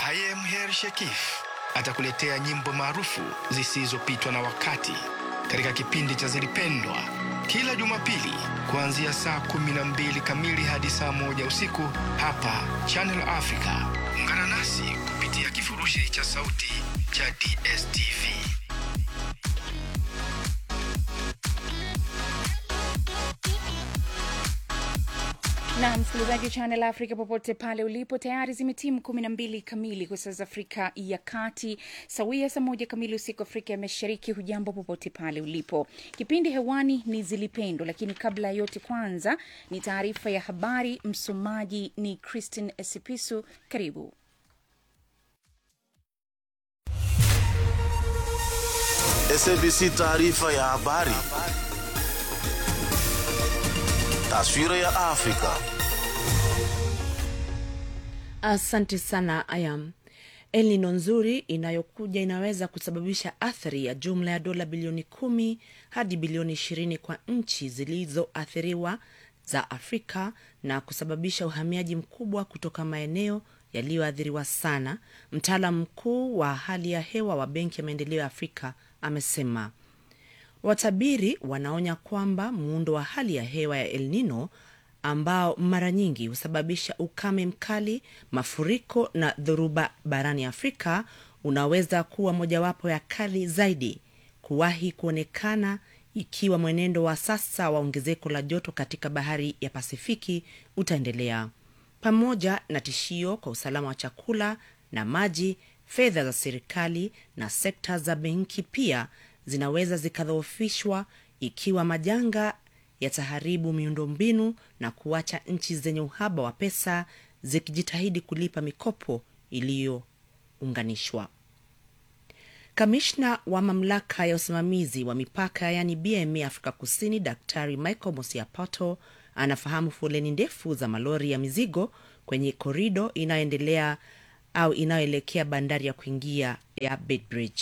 Hayem Her Shekif atakuletea nyimbo maarufu zisizopitwa na wakati katika kipindi cha Zilipendwa kila Jumapili kuanzia saa kumi na mbili kamili hadi saa moja usiku hapa Channel Africa. Ungana nasi kupitia kifurushi cha sauti cha DSTV. na msikilizaji wa Channel Africa popote pale ulipo, tayari zimetimu kumi na mbili kamili kwa saa za Afrika ya Kati, sawia saa moja kamili usiku Afrika ya Mashariki. Hujambo popote pale ulipo, kipindi hewani ni Zilipendwa, lakini kabla ya yote, kwanza ni taarifa ya habari. Msomaji ni Christine Esipisu. Karibu. SABC taarifa ya habari. Taswira ya Afrika. Asante sana Ayam. El Nino nzuri inayokuja inaweza kusababisha athari ya jumla ya dola bilioni kumi hadi bilioni ishirini kwa nchi zilizoathiriwa za Afrika na kusababisha uhamiaji mkubwa kutoka maeneo yaliyoathiriwa sana. Mtaalam mkuu wa hali ya hewa wa Benki ya Maendeleo ya Afrika amesema. Watabiri wanaonya kwamba muundo wa hali ya hewa ya El Nino ambao mara nyingi husababisha ukame mkali, mafuriko na dhoruba barani Afrika unaweza kuwa mojawapo ya kali zaidi kuwahi kuonekana ikiwa mwenendo wa sasa wa ongezeko la joto katika bahari ya Pasifiki utaendelea, pamoja na tishio kwa usalama wa chakula na maji. Fedha za serikali na sekta za benki pia zinaweza zikadhoofishwa ikiwa majanga yataharibu miundombinu na kuacha nchi zenye uhaba wa pesa zikijitahidi kulipa mikopo iliyounganishwa. Kamishna wa mamlaka ya usimamizi wa mipaka yaani BMA Afrika Kusini, Daktari Michael Mosiapato anafahamu foleni ndefu za malori ya mizigo kwenye korido inayoendelea au inayoelekea bandari ya kuingia ya Beitbridge.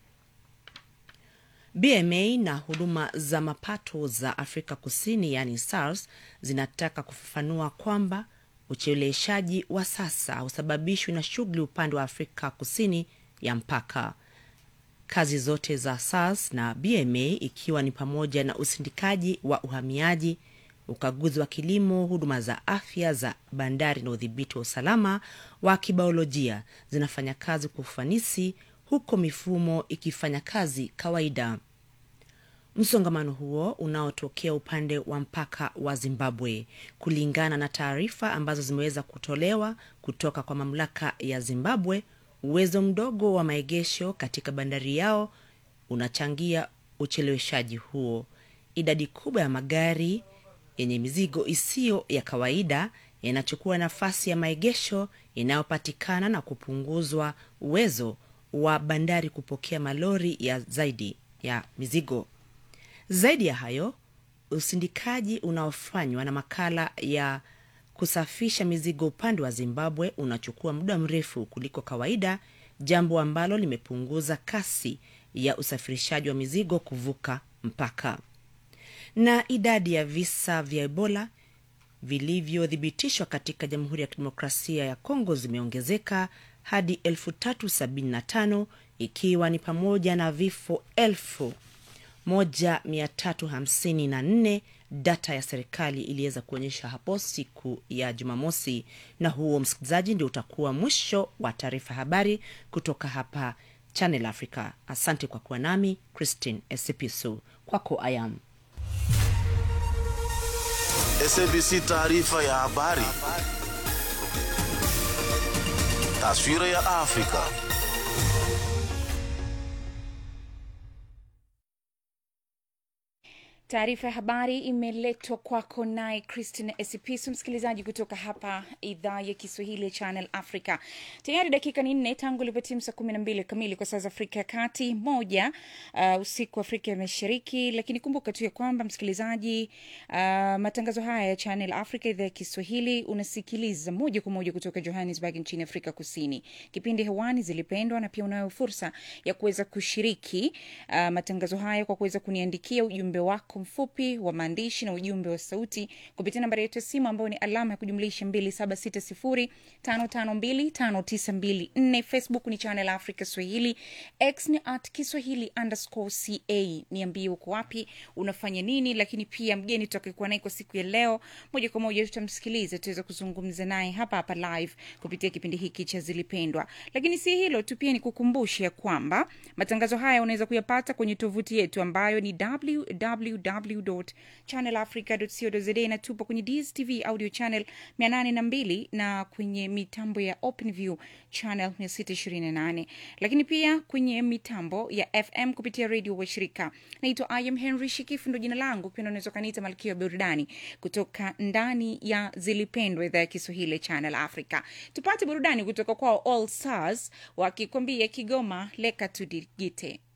BMA na huduma za mapato za Afrika Kusini yaani SARS zinataka kufafanua kwamba ucheleweshaji wa sasa hausababishwi na shughuli upande wa Afrika Kusini ya mpaka. Kazi zote za SARS na BMA ikiwa ni pamoja na usindikaji wa uhamiaji, ukaguzi wa kilimo, huduma za afya za bandari na udhibiti wa usalama wa kibiolojia zinafanya kazi kwa ufanisi huko mifumo ikifanya kazi kawaida. Msongamano huo unaotokea upande wa mpaka wa Zimbabwe, kulingana na taarifa ambazo zimeweza kutolewa kutoka kwa mamlaka ya Zimbabwe, uwezo mdogo wa maegesho katika bandari yao unachangia ucheleweshaji huo. Idadi kubwa ya magari yenye mizigo isiyo ya kawaida yanachukua nafasi ya maegesho yanayopatikana na kupunguzwa uwezo wa bandari kupokea malori ya zaidi ya mizigo. Zaidi ya hayo, usindikaji unaofanywa na makala ya kusafisha mizigo upande wa Zimbabwe unachukua muda mrefu kuliko kawaida, jambo ambalo limepunguza kasi ya usafirishaji wa mizigo kuvuka mpaka. Na idadi ya visa vya Ebola vilivyothibitishwa katika Jamhuri ya Kidemokrasia ya Kongo zimeongezeka hadi elfu tatu sabini na tano ikiwa ni pamoja na vifo elfu moja mia tatu hamsini na nne data ya serikali iliweza kuonyesha hapo siku ya Jumamosi. Na huo, msikilizaji, ndio utakuwa mwisho wa taarifa habari kutoka hapa Channel Africa. Asante kwa kuwa nami Christine Esipisu. Kwako ayam SABC taarifa ya habari. Taswira ya Afrika. Taarifa ya habari imeletwa kwako naye Christine Esipisu, msikilizaji kutoka hapa idhaa ya Kiswahili ya Channel Africa. Tayari dakika ni nne tangu ilipotimu saa kumi na mbili kamili kwa saa za Afrika ya Kati, moja uh, usiku wa Afrika ya Mashariki. Lakini kumbuka tu ya kwamba msikilizaji, uh, matangazo haya ya Channel Africa idhaa ya Kiswahili unasikiliza moja kwa moja kutoka Johannesburg nchini Afrika Kusini. Kipindi hewani zilipendwa, na pia unayo fursa ya kuweza kushiriki uh, matangazo haya kwa kuweza kuniandikia ujumbe wako wako mfupi wa maandishi na ujumbe wa sauti kupitia nambari yetu ya simu ambayo ni alama ya kujumlisha 2760552592 facebook ni channel africa swahili x ni at kiswahili underscore ca niambie uko wapi unafanya nini lakini pia mgeni tutakayekuwa naye kwa siku ya leo moja kwa moja tutamsikiliza tuweza kuzungumza naye hapa hapa live kupitia kipindi hiki cha zilipendwa lakini si hilo tu pia ni kukumbusha ya kwamba matangazo haya unaweza kuyapata kwenye tovuti yetu ambayo ni www channelafrica.co.za na tupo kwenye dstv audio channel 802 na kwenye mitambo ya openview channel 628 lakini pia kwenye mitambo ya fm kupitia redio washirika naitwa im henry shikifu ndo jina langu pia unaweza ukaniita malkia wa burudani kutoka ndani ya zilipendwa idhaa ya kiswahili channel africa tupate burudani kutoka kwao all stars wakikwambia kigoma leka tudigite